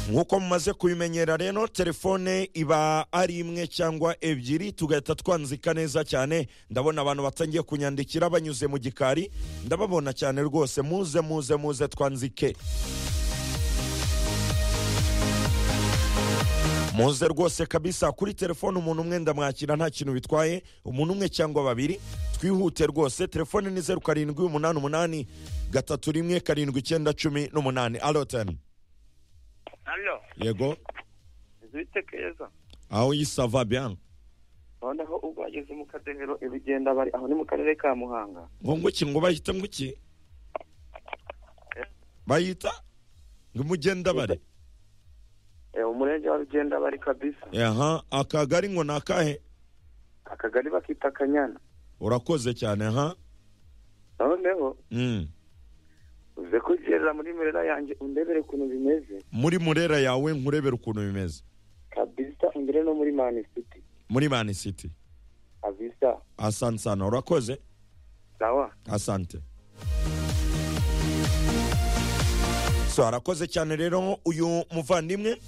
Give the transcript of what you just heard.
nk'uko mumaze kubimenyera rero telefone iba ari imwe cyangwa ebyiri tugahita twanzika neza cyane ndabona abantu batangiye kunyandikira banyuze mu gikari ndababona cyane rwose muze muze muze twanzike muze rwose kabisa kuri telefone umuntu umwe ndamwakira nta kintu bitwaye umuntu umwe cyangwa babiri twihute rwose telefone ni zeru karindwi umunani umunani gatatu rimwe karindwi icyenda cumi n'umunani arotani Alo, yego zite keza. aho yisava biyani Noneho ubwo bageze mu kadehero ibigenda bari aho ni mu karere ka Muhanga. ngonguki ngo bayita nguki bayita ngo imugenda bari Eh, umurenge wa Rugenda bari kabisa. aha akagari ngo ni akahe Akagari bakita Kanyana. urakoze cyane aha Noneho Mm. uze kugerera muri merera yanjye undebere ukuntu bimeze. muri murera yawe nkurebera ukuntu bimeze Kabisa ungere no muri Man City. muri mani siti Kabisa. asante sana urakoze Sawa. asante so arakoze cyane rero uyu muvandimwe